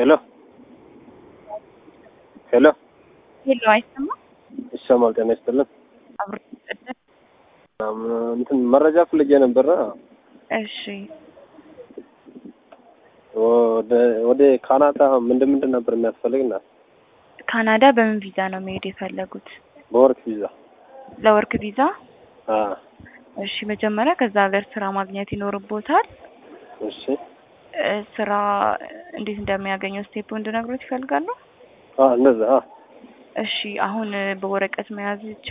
ሄሎ ሄሎ ሄሎ፣ አይሰማም? ይሰማል። ጤና ይስጥልን። አብሮ ይቀጥል። እንትን መረጃ ፍልጌ ነበረ። እሺ፣ ወደ ወደ ካናዳ ምንድን ምንድን ነበር የሚያስፈልግና? ካናዳ በምን ቪዛ ነው መሄድ የፈለጉት? በወርክ ቪዛ። ለወርክ ቪዛ? አ እሺ፣ መጀመሪያ ከዛ ሀገር ስራ ማግኘት ይኖርቦታል። እሺ። እ ስራ እንዴት እንደሚያገኘው ስቴፕ እንድነግሮት ይፈልጋሉ? አ እንደዛ። አ እሺ፣ አሁን በወረቀት መያዝ